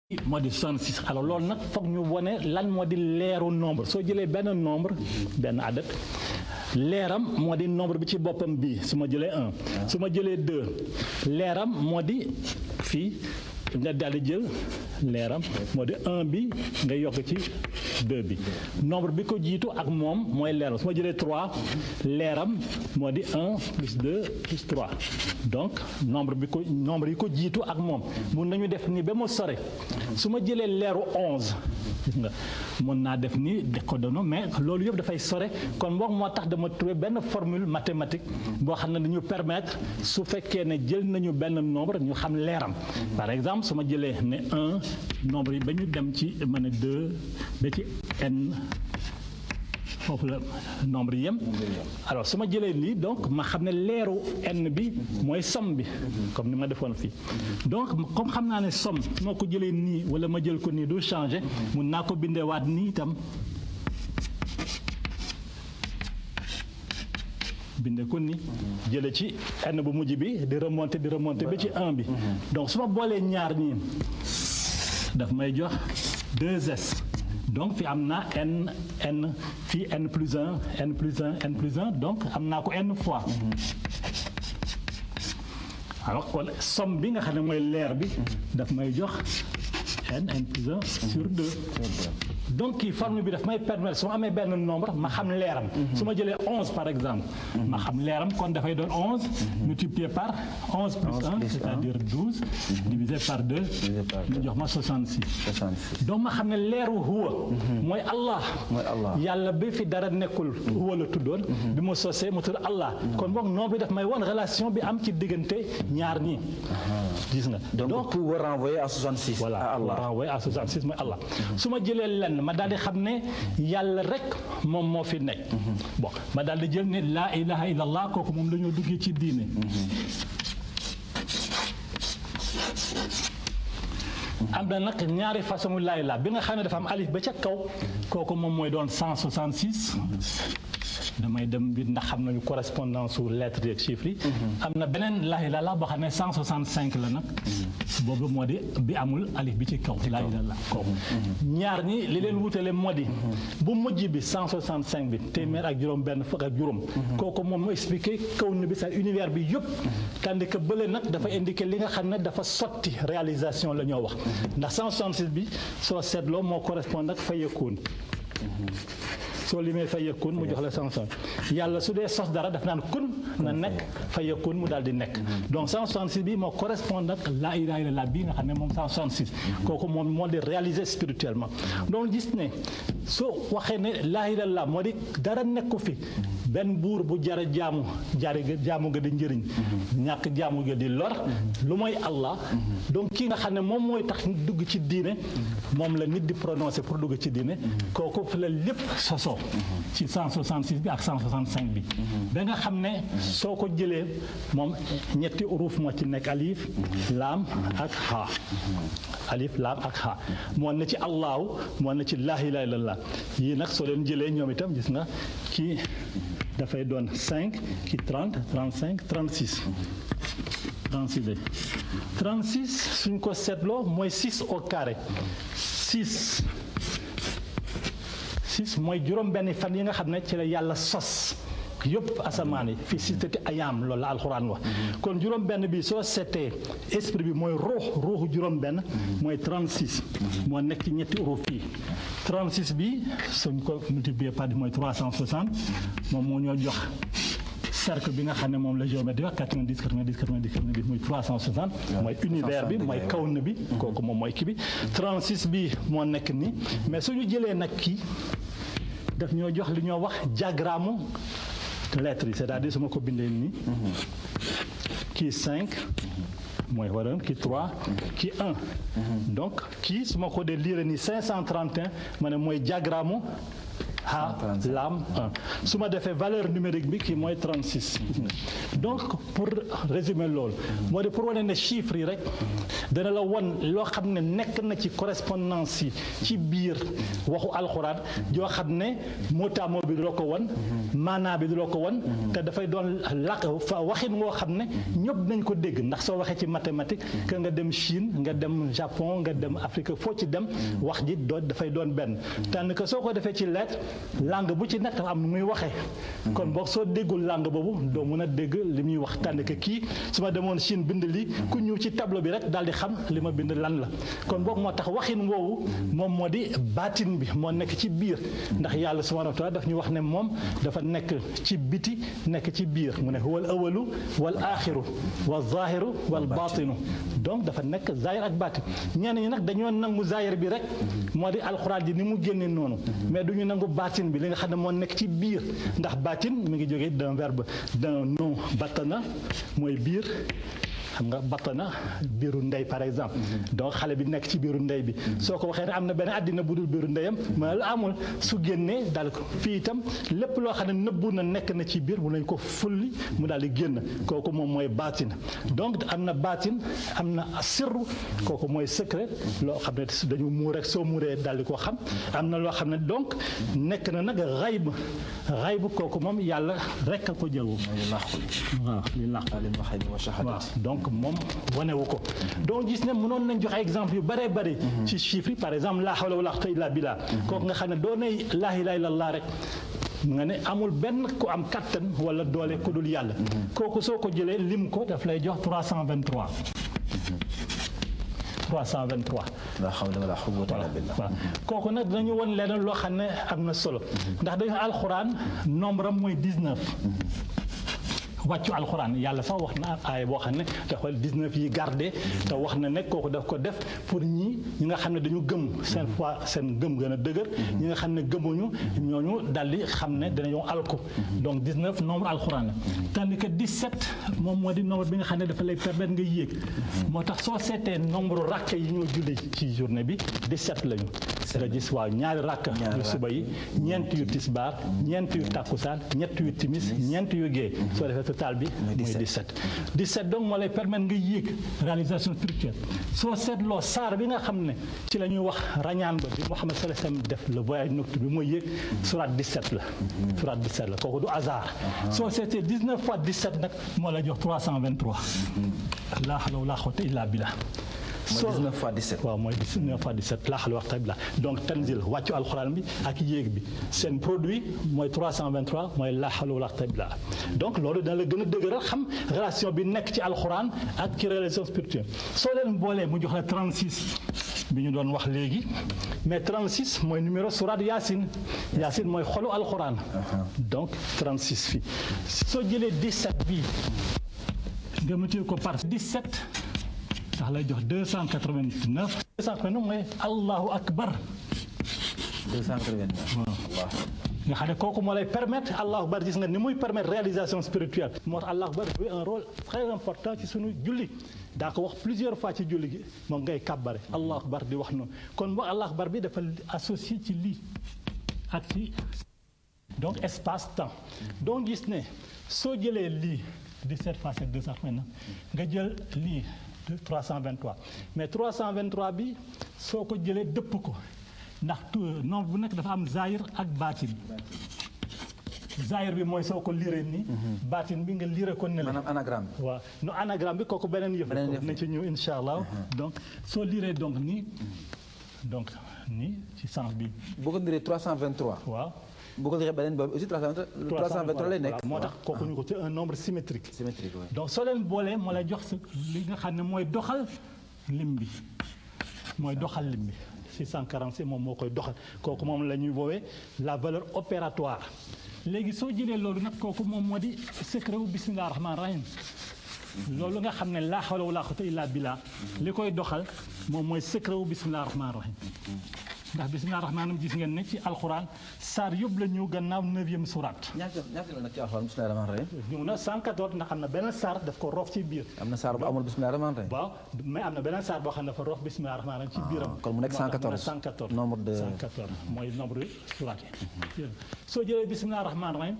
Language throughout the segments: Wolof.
moo di 66 alors loolu nag foog ñu wone lan moo di leeru nombre soo jëlee benn nombre benn adat leeram moo di nombre bi ci boppam bii su ma jëlee 1 su ma jëlee 2 leeram moo di fii nga daal di jël leeram moo di 1 bi nga yokk ci 2 bi nombre bi ko jiitu ak moom mooy leeram su ma jëlee 3 leeram moo di 1 plus 2 plus 3 donc nombre bi ko nombre yi ko jiitu ak moom mun nañu def ni ba mu sore su ma jëlee leeru 11 gis nga mën naa def ni de ko dono mais loolu yëpp dafay sore kon boog moo tax dama trouvé benn formule mathématique boo xam ne dañu permettre su fekkee ne jël nañu benn nombre ñu xam leeram par exemple su ma jëlee ne 1 nombre yi ba ñu dem ci ma ne 2 ba ci n foofu la nombre yi yem alors su ma jëlee nii donc ma xam ne leeru n bi mooy somme bi comme ni ma defoon fii donc comme xam naa ne somme su ma ko jëlee nii wala ma jël ko nii du changer mun naa ko bindewaat nii itam binde ko ni jële ci n bu mujj bi di remonter di remonter ba ci 1 bi donc su ma boolee ñaar ñii daf may jox 2s donc fi am naa n n fii n plus 1 n plus 1 n plus 1 donc am naa ko n fois alors kon somme bi nga xam ne mooy leer bi daf may jox n n plus 1 sur 2 donc kii formule bi daf may permettre su ma amee benn nombre ma xam leeram su ma jëlee 11 par exemple ma xam leeram kon dafay doon 11 multiplié par 11 plus 1 c'est-à-dire 12 divisé par 2 mu jox ma 66 donc ma xam ne leeru huwa mooy Allah yàlla bi fi dara nekkul huwa la tuddoon bi mu sosee mu tudd Allah kon boog nombre bi daf may won relation bi am ci diggante ñaar ñi gis nga donc pour renvoyer à 66 voilà à Allah renvoyer à 66 mooy Allah su ma jëlee lenn ma daal di xam ne yàlla rek moom moo fi nekk bon ma daal di jël ne laa ilaha illallah kooku moom la ñoo duggee ci diine am na nag ñaari façon laa ilaha bi nga xam ne dafa am alif ba ca kaw kooku moom mooy doon 166 damay dem bi ndax xam nañu correspondance su lettres yeeg chiffres yi am na beneen laa ilaaha illallaah boo xam ne 165 la nag boobu moo di bi amul alif bi ci kaw laa ilaaha illallaah kooku ñaar ñi li leen wutale moo di bu mujj bi 165 bi téeméer ak juróom benn fukk ak juróom kooku moom mu expliqué kaw ni bi sa univers bi yëpp tandis que bële nag dafa indiqué li nga xam ne dafa sotti réalisation la ñoo wax ndax 166 bi soo seetloo moo correspond ak fa yëkkoon soo limee fa yëkkun mu jox la sanction yàlla su dee sos dara daf naan kun na nekk fa yëkkun mu daal di nekk donc 166 bi moo correspond ak laa ilaaha illallaah bii nga xam ne moom 166 kooku moom moo di réaliser spirituellement donc gis ne soo waxee ne laa ilaaha illallaah moo di dara nekku fi benn buur bu jara jaamu jari jaamu nga di njëriñ ñàkk jaamu nga di lor lu mooy Allah donc kii nga xam ne moom mooy tax dugg ci diine moom la nit di prononcer pour dugg ci diine kooku fi la lépp sosoo ci 166 bi ak 165 bi ba nga xam ne soo ko jëlee moom ñetti uruf moo ci nekk alif laam ak ha alif laam ak ha moo ne ci allahu moo ne ci laa ilaaha illallaah yii nag soo leen jëlee ñoom itam gis nga kii dafay doon 5 ki 30 35 36 36 36 suñ ko seetloo mooy 6 au carré 6 6 mooy juróom-benni fan yi nga xam ne ci la yàlla sos yëpp asamaan yi fii sittati ayaam loolu la alxuraan wax kon juróom-benn bi soo seetee esprit bi mooy ruux ruuxu juróom-benn mooy 36 moo nekk ci ñetti uruf fii 36 bi suñ ko multiplier par mooy 360 moom moo ñoo jox cercle bi nga xam ne moom la géométrie wax 90 90 90 90 muy 360 mooy univers bi mooy kawn bi kooku moom mooy kii bi 36 bi moo nekk nii mais suñu jëlee nag kii daf ñoo jox li ñoo wax diagramme lettres yi c'est-à-dire su ma ko bindee nii kii 5 mooy waroon kii 3 kii 1 donc kii su ma ko dee lire nii 531 ma ne mooy diagramme ha lam 1 su ma defee valeur numérique bi kii mooy 36 donc pour résumer loolu moo di pour wane ne chiffres yi rek dana la won loo xam ne nekk na ci correspondance yi ci biir waxu alxuraan yoo xam ne mootamoo bi du la ko won maanaa bi du la ko won te dafay doon làkk fa waxin woo xam ne ñëpp nañ ko dégg ndax soo waxee ci mathématique que nga dem Chine nga dem Japon nga dem Afrique foo ci dem wax ji doo dafay doon benn tànn que soo ko defee ci lettre langue bu ci nekk dafa am nu muy waxee kon boog soo déggul langue boobu doo mën a dégg li muy wax tànn que kii su ma demoon Chine bind li ku ñëw ci tableau bi rek daal di xam li ma bind lan la kon boog moo tax waxin woowu moom moo di baatin bi moo nekk ci biir ndax yàlla subhanahu wa taala daf ñu wax ne moom dafa nekk ci biti nekk ci biir mu ne wal awalu wal aaxiru wal zaahiru wal baatinu donc dafa nekk zaahir ak baatin ñenn ñi nag dañoo nangu zaahir bi rek moo di alxuraan ji ni mu génne noonu mais du ñu nangu baatin bi li nga xam ne moo nekk ci biir ndax baatin mi ngi jógee d'un verbe d'un nom battana mooy biir xam nga battana biiru ndey par exemple donc xale bi nekk ci biiru ndey bi soo ko waxee ne am na benn àddina bu dul biiru ndeyam mais la amul su génnee daal ko fii itam lépp loo xam ne nëbbu na nekk na ci biir mu nañ ko fulli mu daal di génn kooku moom mooy baatin donc am na baatin am na sirru kooku mooy secret loo xam ne dañu muur rek soo muuree daal di ko xam am na loo xam ne donc nekk na nag xayb xayb kooku moom yàlla rek a ko jël waaw li làqu waaw donc moom wanewu ko donc gis ne mënoon nañ joxe exemple yu bëree bëri ci chiffres yi par exemple laa hawla wala quwwata illa billah kooku nga xam ne doo ne laa ilaaha illallah rek nga ne amul benn ku am kattan wala doole ku dul yàlla kooku soo ko jëlee lim ko daf lay jox 323 323 la hawla wala quwwata illa billah waaw kooku nag dinañu won leneen loo xam ne am na solo ndax dañu alxuraan nombre am mooy 19 wàccu alxuraan yàlla sax wax na aaya boo xam ne dafa 19 yi gardé te wax na ne kooku daf ko def pour ñi ñi nga xam ne dañu gëm seen foi seen gëm gën a dëgër ñi nga xam ne gëmuñu ñooñu daldi xam ne danañoo alku donc 19 nombre alxuraan la tandis que 17 moom moo di nombre bi nga xam ne dafa lay permettre nga yéeg moo tax soo seetee nombre rakk yi ñoo julli ci journée bi 17 lañu nga gis waaw ñaari rakk yu suba yi ñeent yu tisbaar ñeent yu takkusaan ñett yu timis ñeent yu gée soo defee total bi mooy 17 17 donc moo lay permettre nga yéeg réalisation spirituelle soo seetloo saar bi nga xam ne ci la ñuy wax rañaan ba bi Muhammad sallallahu alayhi wasallam def le voyage nocturne bi mooy yéeg surat 17 la surat 17 la kooku du hasard soo seetee 19 fois 17 nag moo lay jox 323 laa hawla wala quwwata illa billah mooy 19 fois 17. waaw mooy 19 fois 17 laa xal waxtaan bi la donc tanzil wàccu alxuraan bi ak yéeg bi seen produit mooy 323 mooy laa xal waxtaan bi la donc loolu dana la gën a dëgëral xam relation bi nekk ci alxuraan ak ci relation spirituelle soo leen boolee mu jox la 36 bi ñu doon wax léegi mais 36 mooy numéro surat Yaasin Yaasin mooy xolu alxuraan donc 36 fii soo jëlee 17 bii nga multiplier ko par 17 ndax lay jox 289 289 mooy allahu akbar 289. waaw nga xam ne kooku moo lay permettre allahu akbar gis nga ni muy permettre réalisation spirituelle moo tax allahu akbar jouer un rôle très important ci sunu julli daa ko wax plusieurs fois ci julli gi moom ngay kàbbare allahu akbar di wax noonu kon boo allahu akbar bi dafa associé ci lii ak ci donc espace temps donc gis ne soo jëlee lii 17 fois 7 289 nga jël lii 323 mais 323 bi soo ko jëlee dëpp ko ndax nombre bu nekk dafa am zaahir ak baatin zaahir bi mooy soo ko lire nii baatin bi nga lire ko ne la maanaam anagramme bi. waaw no anagramme bi kooku beneen yëf Beneen yëf nañ ci ñëw insha allah donc soo lire donc nii donc nii ci sens bi boo ko diree 323. waaw boo ko diree beneen boobu aussi 323 323 lay nekk. voilà moo tax kooku ñu ko c'est un nombre symétrique symétrique oui. donc soo leen boolee moo lay jox sa li nga xam ne mooy doxal lim bi mooy doxal lim bi 646 moom moo koy doxal kooku moom la ñuy woowee la valeur opératoire léegi soo jëlee loolu nag kooku moom moo di secret wu bismillah rahman rahim loolu nga xam ne laa hawla wala quwwata illa billah li koy doxal moom mooy secret wu bismillah rahman rahim ndax bisimilah rahmaani gis ngeen ne ci alxuraan saar yëpp la ñëw gannaaw neuvième surat ñaata ñaata la nag ci alxuraan bismillahi rahmaani rahim ñëw na 114 ndax am na beneen saar daf ko roof ci biir am na saar bu amul bismillahi rahmaani rahim waaw mais am na beneen saar boo xam ne dafa roof bisimilah rahmaani rahim ci biiram kon mu nekk moo tax mu ne 114 114 nombre de 114 mooy nombre surat yi soo jëlee bisimilah rahmaani rahim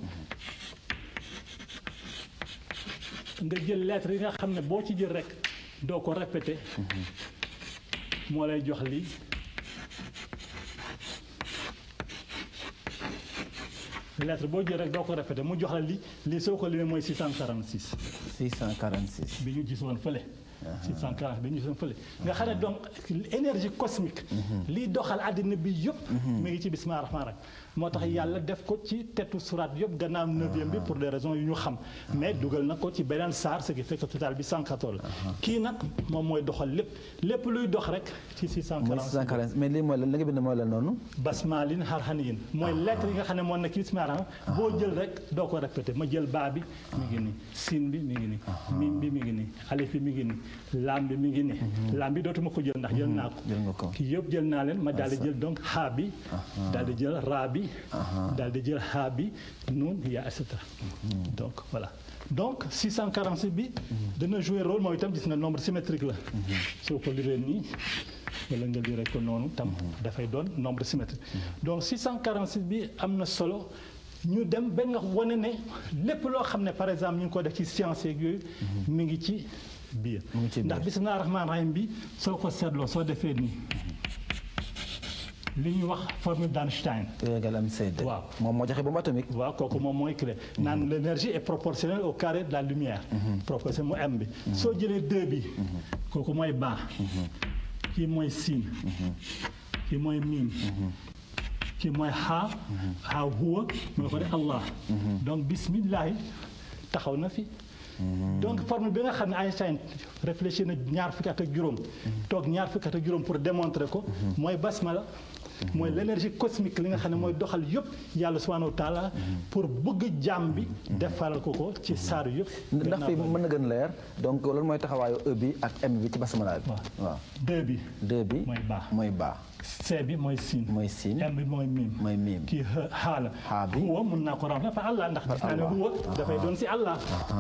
nga jël lettre yi nga xam ne boo ci jël rek doo ko répété moo lay jox lii lettre boo jël rek doo ko répété mu jox la lii lii soo ko limee mooy 646 646 bi ñu gisoon fële 640 bi ñu gisoon fële nga xam ne donc énergie cosmique liy doxal àddina bi yëpp mi ngi ci bismillah rahmaan rahim moo tax yàlla def ko ci tetu surat yëpp gannaaw neuvième bi pour des raisons yu ñu xam mais dugal na ko ci beneen saar ce qui fait que total bi 114 la kii nag moom mooy doxal lépp lépp luy dox rek ci mooy 640 646 mais lii mooy lan li nga bind mooy lan noonu basmalin harhaniyin mooy lettre yi nga xam ne moo nekk ci bismillah rahmaan boo jël rek doo ko répété ma jël baa bi mi ngi nii siin bi mi ngi nii mim bi mi ngi nii alif bi mi ngi nii laam bi mi ngi nii laam bi dootuma ko jël ndax jël naa ko jël nga ko kii yëpp jël naa leen ma daal di jël donc haa bi daal di jël raa bi daal di jël haa bi nun yaa et cetera donc voilà donc 646 bi dana jouer rôle mooy itam gis nga nombre symétrique la soo ko liree nii wala nga lire ko noonu tam dafay doon nombre symétrique donc 646 bi am na solo ñu dem ba nga wane ne lépp loo xam ne par exemple ñu ngi ko def ci science yeeg yooyu mi ngi ci biir mu ngi ci biir. ndax bismillah rahmaan rahim bi soo ko seetloo soo defee nii li ñuy wax formule d'Einstein E égale mc deux Waaw. moom moo joxe bombe atomique waaw kooku moom mooy clé naan l'énergie est proportionnelle au carré de la lumière proportionnelle mu m bi soo jëlee deux bi kooku mooy baa kii mooy siin kii mooy miim kii mooy xaa xaa huwa mooy ko de allah donc bismillahi taxaw na fi donc formule bi nga xam ne Einstein réfléchir na ñaar fukki at ak juróom toog ñaar fukki at ak juróom pour démontrer ko mooy basmala mooy l'énergie cosmique li nga xam ne mooy doxal yëpp yàlla subhanahu wa taala pour bëgg jàmm bi defaral ko ko ci saar yëpp ndax fii mën na gën leer donc loolu mooy taxawaayu E bi ak M bi ci basmala bi waaw waaw deux bi deux bi mooy baa mooy baa C bi mooy siin mooy siin M bi mooy miim mooy miim kii xaa la Xaa bi. huwa mun naa ko remplacer par Allah ndax gis naa ne Allah. huwa dafay doon si Allah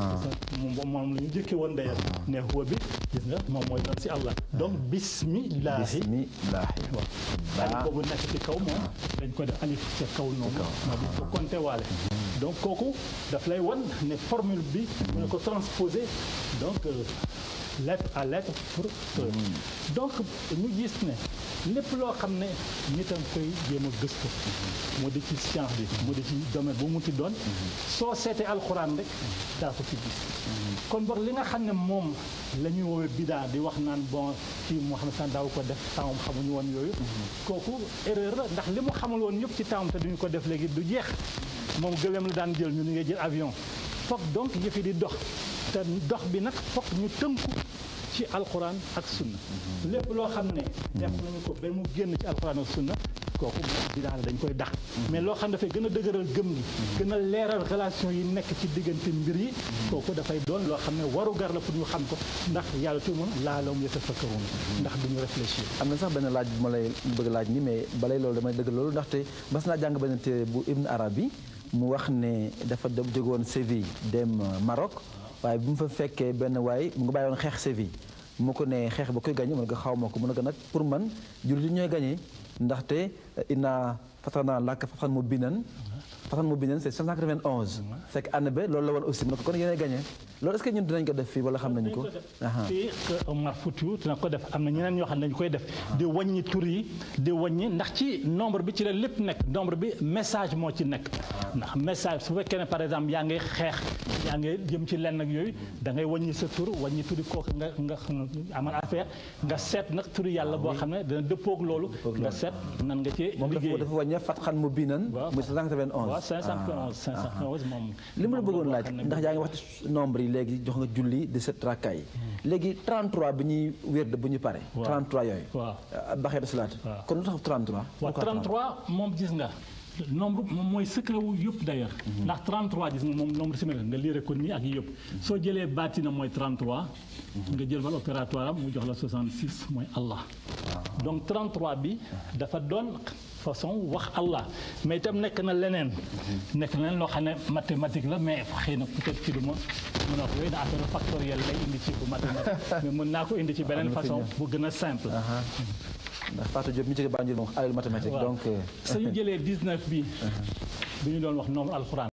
moom moom la ñu jëkke woon d'ailleurs ne huwa bi gis nga moom mooy doon si Allah donc bismillahi bismillahi waaw Baa. alif boobu nekk ci kaw moom dañ ko def alif ca kaw noonu moo di ko compté waale donc kooku daf lay wan ne formule bi mu ne ko transposer donc euh, lettre à lettre pour que donc ñu gis ne lépp loo xam ne nit a ngi koy jéem a gëstu mu di ci science bi mu di ci domaine bu mu ti doon soo seetee alxuraan rek daa ko ci gis kon boog li nga xam ne moom la ñuy woowee bidaa di wax naan bon kii moo xam ne sax daaw ko def taawam xamuñu woon yooyu kooku erreur la ndax li mu xamul woon yëpp ci taawam te duñu ko def léegi du jeex moom gëléem la daan jël ñu ni ngay jël avion foog donc yëf yi di dox te dox bi nag foog ñu tënku ci alxuraan ak sunna lépp loo xam ne def nañu ko ba mu génn ci alxuraan ak sunna kooku moom bidaa la dañ koy dax mais loo xam ne dafay gën a dëgëral gëm gi gën a leeral relation yi nekk ci diggante mbir yi kooku dafay doon loo xam ne waru gar la pour ñu xam ko ndax yàlla tu mun laalawum yatafakkarun ndax duñu réfléchir am na sax benn laaj bu ma lay bëgg laaj ni mais balay loolu damay dëgg loolu ndaxte bas naa jàng benn téere bu Ibn Arabi mu wax ne dafa dem jóge woon Séville dem euh, Maroc waaye bi mu fa fekkee benn waay mu nga bàyyi woon xeex Séville mu ko ne xeex ba koy gagné mu ne ko xaw ma ko mu ne ko nag pour man jullit yi ñooy gagné ndaxte inna fatana laka fatan mu binan fatan mu binan c'est 591 fekk année ba loolu la woon aussi mu ne ko kon yéenay gagné loolu est-ce que ñun dinañ ko def fii wala xam nañu ko aha fii que Omar Foutiou dina ko def am na ñeneen ñoo xam ne dañu koy def di wàññi tur yi di wàññi ndax ci nombre bi ci la lépp nekk nombre bi message moo ci nekk ndax message su fekkee ne par exemple yaa ngay xeex yaa ngay jëm ci lenn ak yooyu da ngay wàññi sa tur wàññi turi kooku nga nga amal affaire nga seet nag turi yàlla boo xam ne dana dëppoog loolu nga seet nan nga ci moom dafa liggéey dafa wàññi fatxan mu binan waaw muy 591 waaw 511 511 moom li ma la bëggoon moom laaj boo xam ne ndax yaa ngi wax ci nombre yi léegi jox nga julli 17 rakkaay yi léegi 33 bi ñuy wérd bu ñu pare. 33 yooyu. waaw baxee de salaat. waaw. kon lu tax 33. waaw Pourquoi 33 moom gis nga nombre moom mooy secret wu yëpp d'ailleurs ndax 33 gis nga moom nombre symétrique nga lire ko nii ak yëpp soo jëlee baatina mooy 33 nga jël valeur opératoire am mu jox la 66 mooy Allah donc 33 bi dafa doon façon wax Allah mais itam nekk na leneen nekk na leneen loo xam ne mathématique la mais xëy na peut-être ci du ma mën a wax yooyu na affaire factoriel lay indi ci bu mathématique mais mën naa ko indi ci beneen façon bu gën a simple ndax Fatou Diop mi jóge Banjul moom alal mathématique donc suñu jëlee 19 bi bi ñu doon wax nombre alxuraan